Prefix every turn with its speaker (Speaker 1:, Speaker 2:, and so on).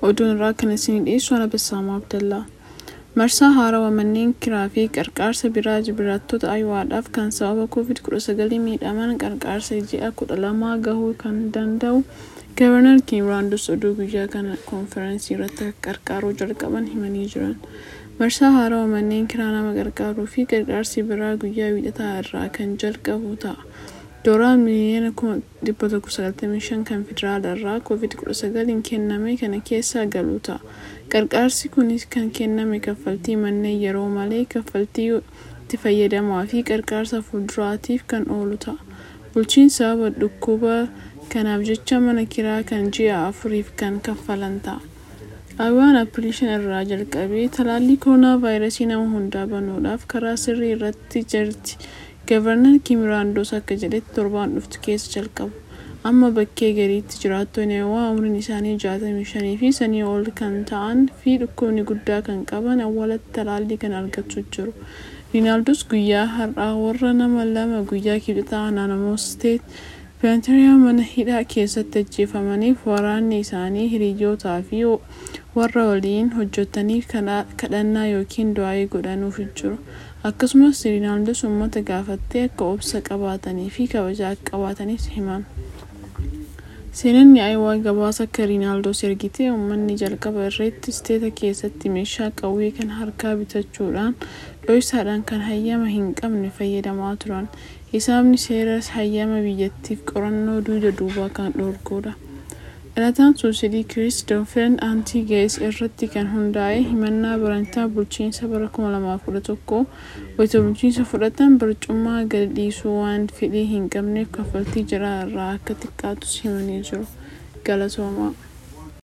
Speaker 1: Oduun irraa kan isinii dhiyeessu ana Bassaamaa Abdallaa. Marsaa haarawaa manneen kiraa fi qarqaarsa biraa jiraattota Aywaadhaaf kan sababa COVID-19 miidhaman qarqaarsa ji'a kudha lamaa gahuu kan danda'u Gavarnar Kiimraandos oduu guyyaa kana koonfiraansii irratti akka qarqaaruu jalqaban himanii jiran. Marsaa haarawaa manneen kiraa nama gargaaruu fi qarqaarsi biraa guyyaa wiixataa irraa kan jalqabu ta'a. Dooraan miliyoona 195 kan federaala irraa COVID-19 kenname kana keessa galu ta'a. Qarqaarsi kunis kan kenname kaffaltii manneen yeroo malee kaffaltii itti fayyadamaa fi qarqaarsa fuulduraatiif kan oolu ta'a. Bulchiinsi sababa dhukkuba kanaaf jecha mana kiraa kan ji'a afuriif kan kaffalan ta'a. Ayiwaan Appilii 5 irraa jalqabee talaallii koronaa vaayirasii nama hundaa banuudhaaf karaa sirrii irratti jirti. Gavarnar Kiimraandos akka jedhetti torbaan dhuftu keessa jalqabu. Amma bakkee gariitti jiraattonni Ayawaa umriin isaanii 65 fi sanii ol kan ta'an fi dhukkubni guddaa kan qaban awwaalatti talaallii kana argachaa jiru. Riinaaldos guyyaa har'aa warra nama lama guyyaa kibxataa naannoo Steet Peenteriyaa mana hidhaa keessatti ajjeefamaniif waraanni isaanii hiriyyootaa fi warra waliin hojjetaniif kadhannaa yookiin du'aayii godhanuuf jiru. Akkasumas Riinaaldos uummata gaafattee akka obsa qabaatanii fi kabaja akka qabaatanis himan. Seenanni Ayiwaa gabaasa akka Riinaaldos ergite uummanni jalqaba irratti isteeta keessatti meeshaa qawwee kan harkaa bitachuudhaan dho'isaadhaan kan hayyama hin qabne fayyadamaa turan. Hisaabni seeras hayyama biyyattiif qorannoo duuda duubaa kan dhorkudha. Dhalataan suusidii Kiristoofeen Aantigees irratti kan hundaa'e himannaa barantaa bulchiinsa bara 2011 wayita bulchiinsa fudhatan barcummaa gadi dhiisuu waan fedhii hin qabneef kaffaltii jiraa irraa akka xiqqaatus himanii jiru. Galatoomaa.